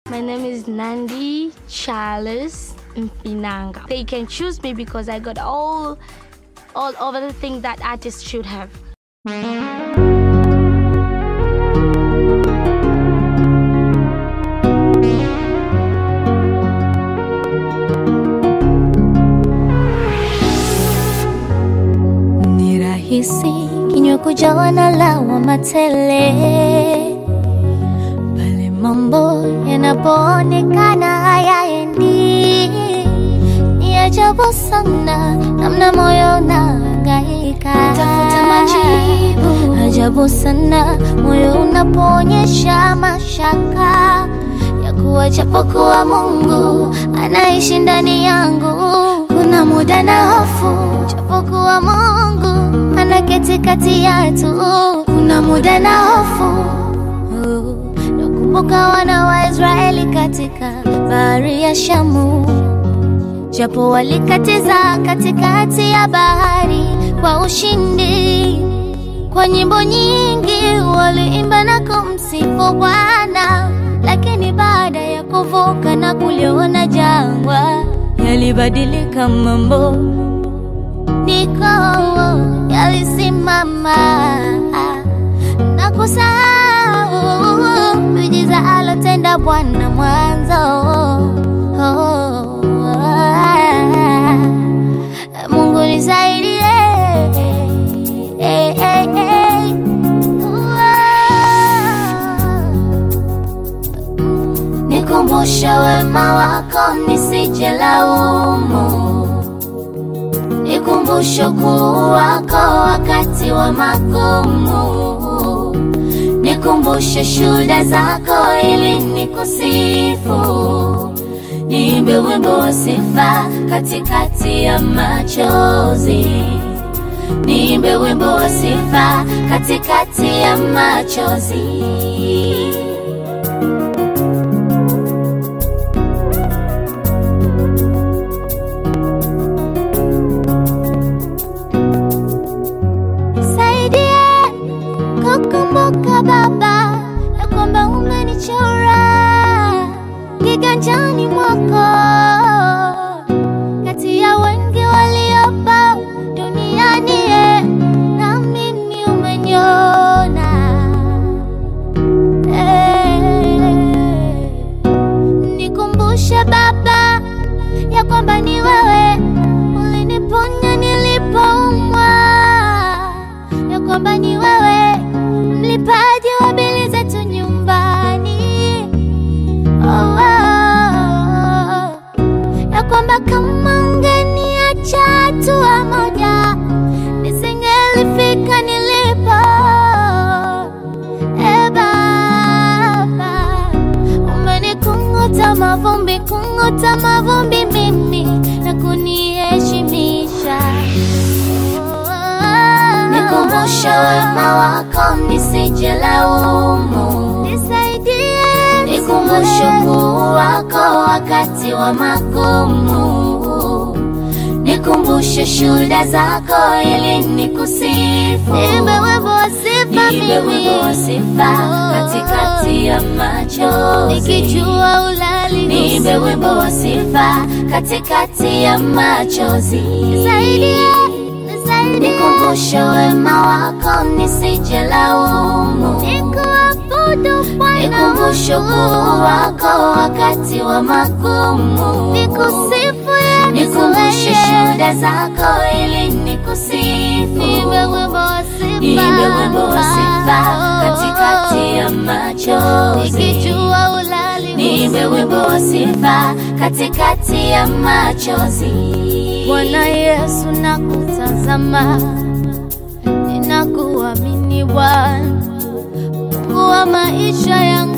My name is Nandi Charles Mpinanga. They can choose me because I got all all over the things that artists should have. Ni rahisi kinywa kujawa na lawama tele pale mambo yanapoonekana hayaendi. Ni ajabu sana namna moyo unahangaika tafuta majibu. Ajabu sana moyo unapoonyesha mashaka ya kuwa japokuwa Mungu anaishi ndani yangu, kuna muda na hofu, japokuwa Mungu anaketi kati yetu, kuna muda na hofu. Nakumbuka wana wa Israeli katika bahari ya Shamu, japo walikatiza katikati ya bahari kwa ushindi. Kwa nyimbo nyingi waliimba na kumsifu Bwana, lakini baada ya kuvuka na kuliona jangwa, yalibadilika mambo, niko yalisimama na kusahau miujiza alotenda Bwana mwanzo. Mungu nisaidie. Eh, eh, eh. Nikumbushe wema wako nisije laumu, nikumbushe ukuu wako wakati wa magumu, nikumbushe shuhuda zako ili nikusifu, niimbe wimbo wa sifa katikati ya machozi niimbe wimbo wa sifa katikati ya machozi. Saidia kukumbuka Baba ya kwamba umenichora kiganjani mwako kati ya wengi waliopo duniani ye, na mimi umeniona Eh, nikumbushe Baba ya kwamba ni wewe uliniponya nilipoumwa, ya kwamba ni wewe mlipaji wa bili zetu nyumbani oh, oh, oh ya kwamba kama ungeniacha hatua moja nisingelifika nilipo. E Baba, umenikunguta mavumbi, kunguta mavumbi mimi na kuniheshimisha. Nikumbushe wema wako nisije laumu, nisaidie, nikumbushe ukuu wako wakati wa magumu, nikumbushe shuhuda zako ili nikusifu, niimbe wimbo wa sifa Niimbe wimbo wa sifa katikati ya machozi. nikijua ulali Niimbe wimbo wa sifa katikati ya machozi. nisaidie, nisaidie, Nikumbushe wema wako nisije laumu. nikuabudu Bwana Nikumbushe ukuu wangu. wako wakati wa magumu. nikusifu Yesu Nikumbushe wewe. shuhuda zako ili nikusifu. Niimbe wimbo wa sifa. Niimbe wimbo wa sifa katikati ya machozi. Nikijua ulali Niimbe wimbo wa sifa katikati ya machozi. Bwana Yesu nakutazama, ninakuamini Bwana, Mungu wa maisha yangu.